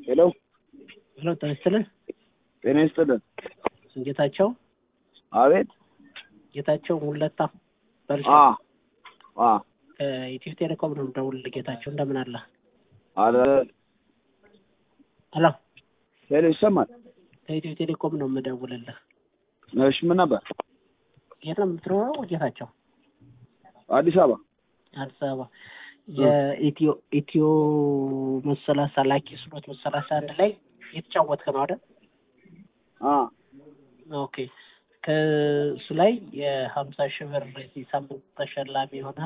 ሄሎ ሄሎ ጤና ይስጥልን። ጤና ይስጥልን። ጌታቸው አቤት። ጌታቸው ሙለታ በልሻ አ አ ከኢትዮ ቴሌኮም ነው የምደውልልህ። ጌታቸው እንደምን አለ? አለ ሄሎ ሄሎ ይሰማል። ከኢትዮ ቴሌኮም ነው የምደውልልህ። እሺ ምን ነበር? የት ነው የምትኖረው ጌታቸው? አዲስ አበባ። አዲስ አበባ። የኢትዮ ኢትዮ መሰላሳ ላኪ ስሎት መሰላሳ አንድ ላይ የተጫወትክ ነው አይደል? አ ኦኬ ከእሱ ላይ የሀምሳ ሺህ ብር የዚህ ሳምንት ተሸላሚ የሆነ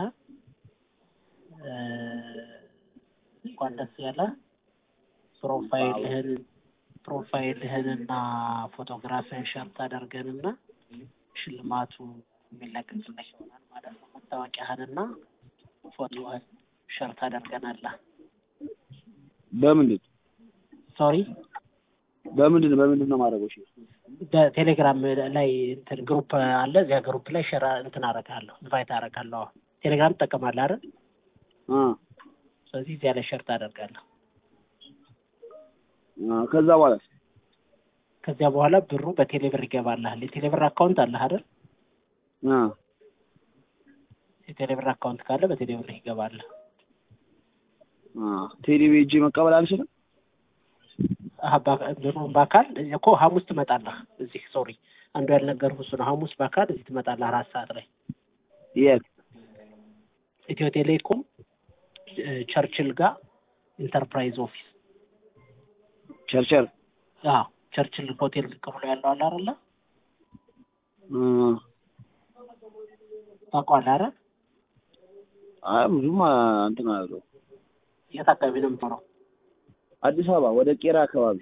እንኳን ደስ ያለ ፕሮፋይልህን ፕሮፋይልህንና ፎቶግራፍህን ሸርት አደርገንና ሽልማቱ የሚለቀቅልህ ይሆናል ማለት ነው። መታወቂያህንና ፎቶህን ሸርት አደርገናለህ። በምንድን ሶሪ በምንድን በምንድን ነው ማድረገው? እሺ በቴሌግራም ላይ እንትን ግሩፕ አለ። እዚያ ግሩፕ ላይ ሸራ እንትን አደርግሃለሁ፣ ኢንቫይት አደርግሃለሁ። ቴሌግራም ትጠቀማለህ አይደል? አ ስለዚህ እዚያ ላይ ሸርት አደርጋለሁ። አ ከዛ በኋላ ከዚያ በኋላ ብሩ በቴሌ ብር ይገባልሃል። የቴሌ ብር አካውንት አለህ አይደል? አ የቴሌ ብር አካውንት ካለ በቴሌ ብር ይገባል። አ ቴሌ ሄጄ መቀበል አልችልም? አሀ፣ በአካ- ብሩን በአካል እኮ ሐሙስ ትመጣለህ እዚህ። ሶሪ አንዱ ያልነገርኩህ እሱ ነው። ሐሙስ በአካል እዚህ ትመጣለህ አራት ሰዓት ላይ የት? ኢትዮ ቴሌኮም እ፣ ቸርችል ጋር ኢንተርፕራይዝ ኦፊስ። ቸርቸር አዎ ቸርችል ሆቴል ዝቅ ብሎ ያለው አለ አይደለ? አ ታውቀዋለህ አይደል? አይ ብዙም አ፣ እንትን አለው የት አካባቢ ነው የምትኖረው? አዲስ አበባ ወደ ቄራ አካባቢ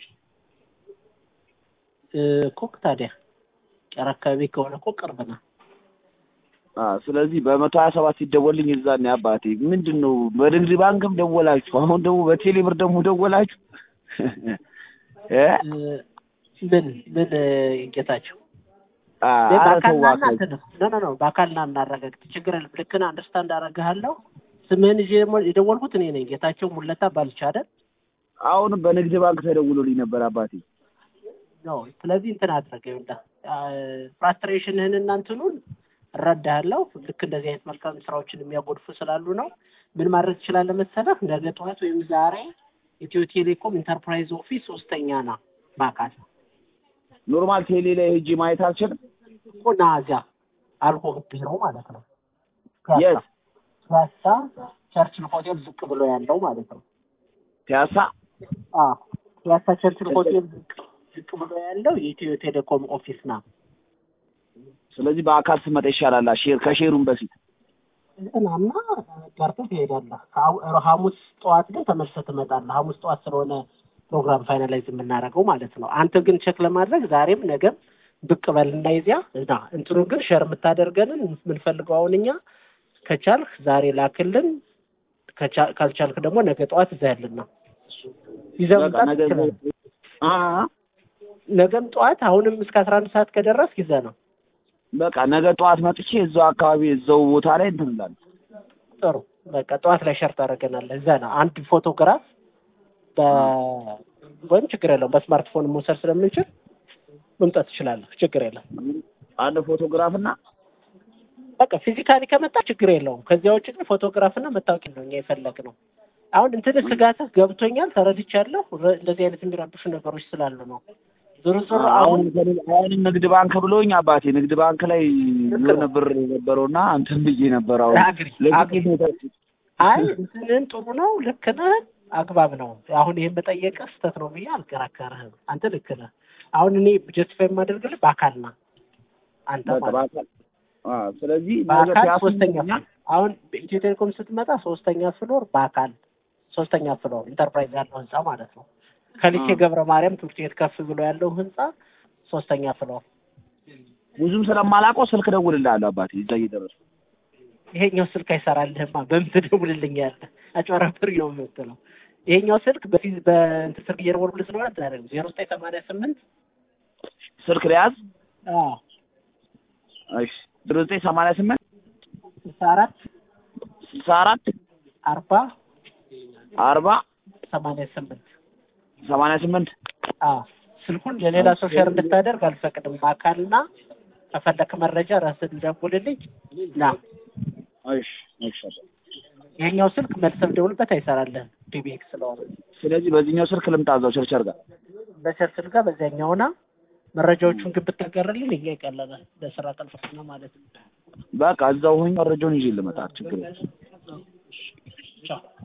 እ፣ እኮ ታዲያ ቄራ አካባቢ ከሆነ እኮ ቅርብ ነው። አ ስለዚህ በመቶ ሀያ ሰባት ሲደወልኝ እዛኔ አባቴ ምንድን ነው በንግድ ባንክም ደወላችሁ፣ አሁን ደግሞ በቴሌ ብር ደግሞ ደወላችሁ እ እ፣ ምን ምን እ፣ ጌታቸው አ እኔ ኧረ በአካል ተው ና እባክህ። እናንተ ነው ኖ ኖ ኖ በአካል ና እናረጋግጥ። ችግር የለም። ልክ ነህ። አንደርስታንድ አደርግሃለሁ። ስምህን ይዤ ደግሞ የደወልኩት እኔ ነኝ ጌታቸው ሙለታ ባልቻ አይደል? አሁንም በንግድ ባንክ ተደውሎልኝ ነበር አባቴ። ነው ስለዚህ እንትን አድርገህ ይኸውልህ ፍራስትሬሽንህን እና እንትኑን እረዳሃለሁ። ልክ እንደዚህ አይነት መልካም ስራዎችን የሚያጎድፉ ስላሉ ነው። ምን ማድረግ ትችላለህ መሰለህ? ነገ ጠዋት ወይም ዛሬ ኢትዮ ቴሌኮም ኢንተርፕራይዝ ኦፊስ ሶስተኛ ና በአካል ኖርማል ቴሌ ላይ ሄጄ ማየት አልችልም? እኮ ና እዚያ አልኮህ ቢሮ ማለት ነው። የት? ፒያሳ ቸርችል ሆቴል ዝቅ ብሎ ያለው ማለት ነው። ፒያሳ? አዎ ፒያሳ ቸርችል ሆቴል ዝቅ ዝቅ ብሎ ያለው የኢትዮ ቴሌኮም ኦፊስ ና ስለዚህ በአካል ስመጣ ይሻላል። ሼር ከሼሩም በፊት እንትናና ጋርተህ ትሄዳለህ። ከሐሙ- ሐሙስ ጠዋት ግን ተመልሰህ ትመጣለህ። ሐሙስ ጠዋት ስለሆነ ፕሮግራም ፋይናላይዝ የምናደርገው ማለት ነው። አንተ ግን ቼክ ለማድረግ ዛሬም ነገም ብቅ በልና ይዚያ እና እንትኑ ግን ሸር የምታደርገንን የምንፈልገው አሁን እኛ ከቻልክ ዛሬ ላክልን፣ ከቻ- ካልቻልክ ደግሞ ነገ ጠዋት ይዘህልን ነው ይዘህ በቃ መምጣት ነገ ትችላለህ። አ ነገም ጠዋት አሁንም እስከ አስራ አንድ ሰዓት ከደረስክ ይዘህ ነው። በቃ ነገ ጠዋት መጥቼ እዛው አካባቢ እዛው ቦታ ላይ እንትን እላለሁ። ጥሩ በቃ ጠዋት ላይ ሸር ታደርገናለህ። እዛ ነው አንድ ፎቶግራፍ በ ወይም ችግር የለውም በስማርትፎን መውሰድ ስለምንችል መምጣት ትችላለህ። ችግር የለም። አንድ ፎቶግራፍ እና በቃ ፊዚካሊ ከመጣ ችግር የለውም። ከዚያ ውጭ ግን ፎቶግራፍና መታወቂያ ነው እኛ የፈለግነው። አሁን እንትን ስጋትህ ገብቶኛል፣ ተረድቻለሁ። ረ- እንደዚህ አይነት የሚረብሹ ነገሮች ስላሉ ነው። ዞሮ ዞሮ አሁን አሁን አሁንም ንግድ ባንክ ብሎኝ አባቴ ንግድ ባንክ ላይ የሆነ ብር ነበረውና እንትን ብዬ ነበር። አሁን አግሪ ለዚህ አግሪ አይ እንትንን ጥሩ ነው፣ ልክ ነህ፣ አግባብ ነው። አሁን ይሄን መጠየቅህ ስህተት ነው ብዬ አልከራከርህም። አንተ ልክ ነህ። አሁን እኔ ጀስቲፋይ የማደርግልህ በአካል ና አንተ በቃ ማለት ነው። በአካል አዎ። ስለዚህ ነገ በአካል ፒያሳ ሶስተኛ ይገኛል። ፍሎር አሁን በኢትዮ ቴሌኮም ስትመጣ ሶስተኛ ፍሎር በአካል ሶስተኛ ፍሎር ኢንተርፕራይዝ ያለው ህንጻ ማለት ነው። ከሊሴ አ። ገብረ ማርያም ትምህርት ቤት ከፍ ብሎ ያለው ህንጻ ሶስተኛ ፍሎር። ብዙም ስለማላውቀው ስልክ ደውልልሃለሁ አባቴ እዛ እየደረስኩ ይሄኛው ስልክ አይሰራልህማ። በምን ትደውልልኛለህ? አጭበረብር ነው የምትለው። ይሄኛው ስልክ በፊት በእንትን ስልክ እየደወልኩልህ ስለሆነ ትናደርግ ዜሮ ዘጠኝ ሰማንያ ስምንት ስልክ ሊያዝ አዎ እሺ ዜሮ ዘጠኝ ሰማንያ ስምንት ስልሳ አራት ስልሳ አራት አርባ አርባ ሰማንያ ስምንት ሰማንያ ስምንት አዎ ስልኩን ለሌላ ሰው ሼር እንድታደርግ አልፈቅድም። አካልና ከፈለክ መረጃ ራስን ደውልልኝ ና። እሺ እሺ አባ። ይሄኛው ስልክ መልሰህ ደውልበት አይሰራልህም ፒቢኤክስ ስለሆነ ስለዚህ በዚህኛው ስልክ ልምጣ እዛው ቸርቸር ጋር በቸርችል ጋር በዚያኛውና መረጃዎቹን ግን ብታጋርልኝ እኛ ይቀለናል ለስራ ቀልጥፍና ማለት ነው። በቃ እዛው ሆኜ መረጃውን ይዤ ልመጣ ችግር የለም። ቻው